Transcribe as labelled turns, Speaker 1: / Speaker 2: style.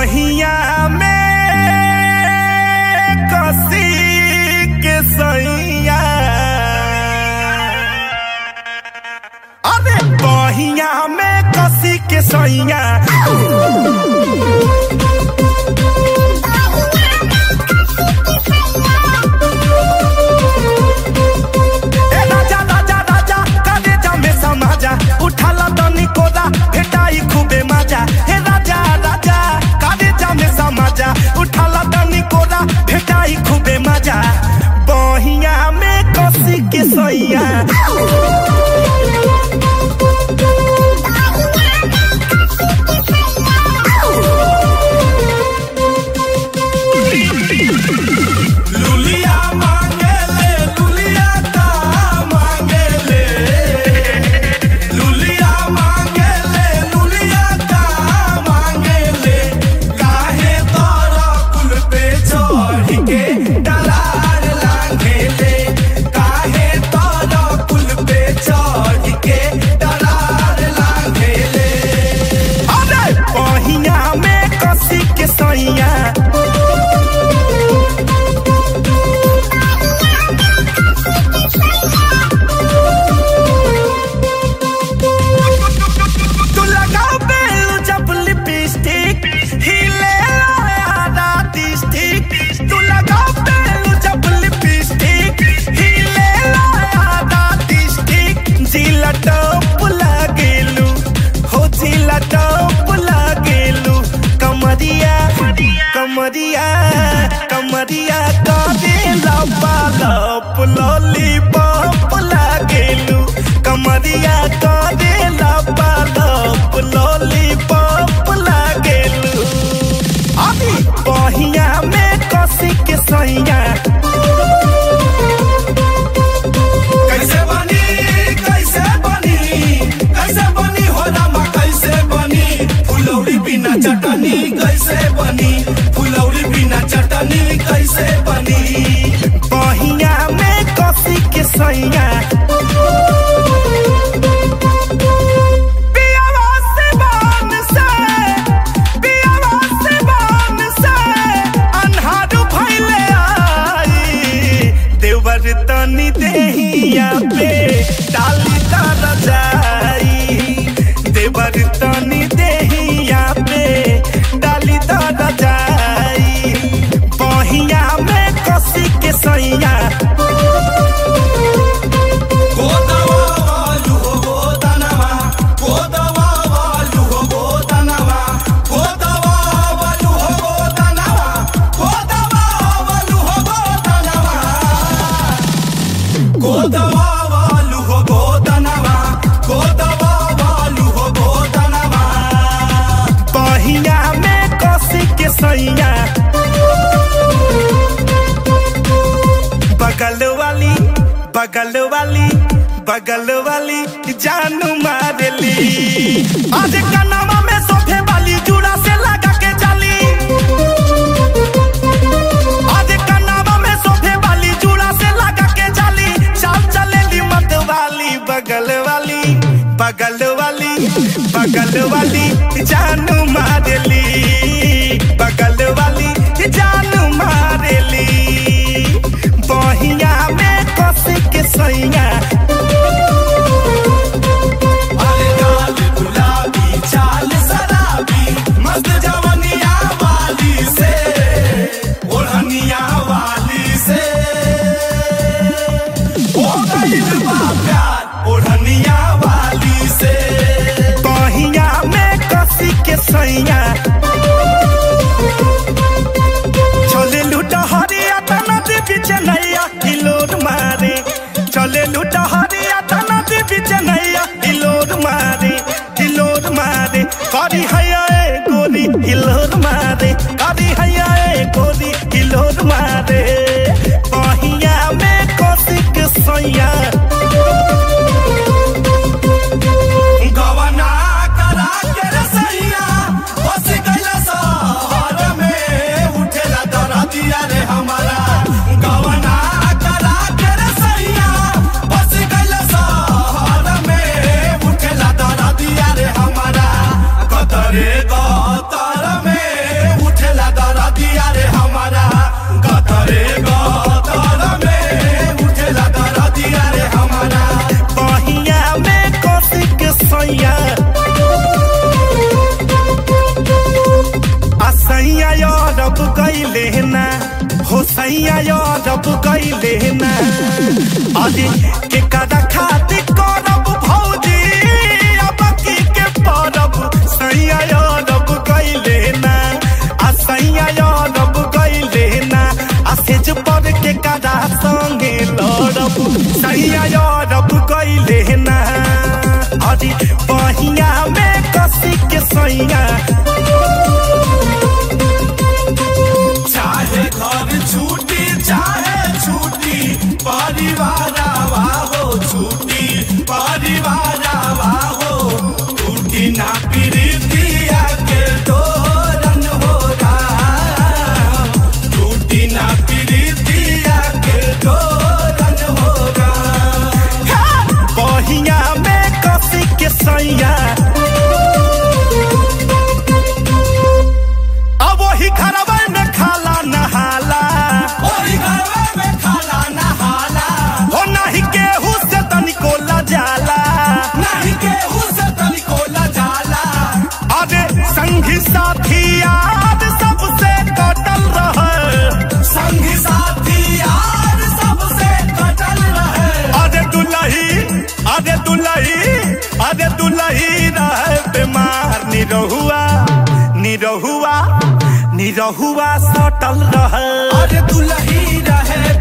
Speaker 1: बहिया में कसी के सैया अरे बहिया में कसी के सैया ए राजा राजा राजा काले जामे समाजा उठाला तनी कोदा भेटाई खूबे मजा हे राजा राजा काले जामे समाजा उठाला तनी कोदा भेटाई खूबे मजा बहिया में कसी के सैया लुलिया मांगेले लुलिया का मांगेले लुलिया मांगेले लुलिया का मांगेले काहे तोरा कुल पे चढ़ के डलार लांघेले काहे तोरा कुल पे चढ़ के डलार लांघेले अरे पहिया में कसी के सैया तू लगाओ बेल जब लिपस्टिक हिले आधा डिस्टिक तू लगाओ बेल जब लिपस्टिक हिले आधा डिस्टिक जिला टॉप लागेलू हो जिला टॉप लागेलू कमरिया कमरिया कमरिया कादे लपा लप लॉलीपॉप लागेलू कमरिया कादे लपा लप लॉलीपॉप लागेलू अभी बहिया में कसी के सैया कैसे बनी कैसे बनी कैसे बनी हो रामा कैसे बनी फुलौरी बिना चटनी कैसे बनी फुलौरी बिना चटनी कैसे बनी बहिया में कसी के सैया पियावा से बान से, पियावा से बान से, अन्हारू भइले आई। देवर तनी देहिया पे डाली तर जाई देवर तनी देहिया पे डाली तर जाई बहिया में कसी के सैया गोदवा वालू हो गोदनवा गोदवा वालू हो गोदनवा गोदवा वालू हो गोदनवा गोदवा वालू हो गोदनवा गोदवा वालू हो गोदनवा गोदवा वालू हो गोदनवा बहिया में कसी के सैया बगल वाली बगल वाली बगल वाली जानू मारली आज कनामा में सोफे वाली जुड़ा से लगा के जाली आज कनामा में सोफे वाली जुड़ा से लगा के जाली चाल चलेली मत वाली बगल वाली बगल वाली बगल वाली जानू मारली बगल वाली जानू मारली बहिया में कस के सैया अरे लाल गुलाबी चाल शराबी मस्त जवनिया वाली से ओढ़निया वाली से हो गइल बा प्यार ओढ़निया वाली से बहिया में कसी के सैया सैया आ सैया रब कैले ना हो सैया रब कैले ना अरे के कदा खातिर करब भौजी अब की के परब सैया रब कैले ना आ सैया रब कैले ना आ सेज पर के कदा संगे लड़ब सैया रब कैले ना अरे बहिया में कसी के सैया
Speaker 2: चाहे घर छूटी चाहे छूटी परिवार हो छूटी परिवार हो टूटी ना प्रीतिया के तोरन हो राम टूटी ना प्रीतिया के तोरन हो राम
Speaker 1: बहिया में कसी के सैया अब वही घरवा में खाला नहाला
Speaker 2: ओही घरवा में खाला नहाला
Speaker 1: हो नहीं केहू से तनिको जाला
Speaker 2: नहीं केहू से तनिको जाला
Speaker 1: अरे संगी साथी याद सबसे कटल रहे
Speaker 2: संगी साथी यार सबसे कटल रहे
Speaker 1: अरे दुलही अरे दुलही अरे दुलही रहे बीमार निरहुआ निरहुआ निरहुआ सटल रहे
Speaker 2: अरे दुलही रहे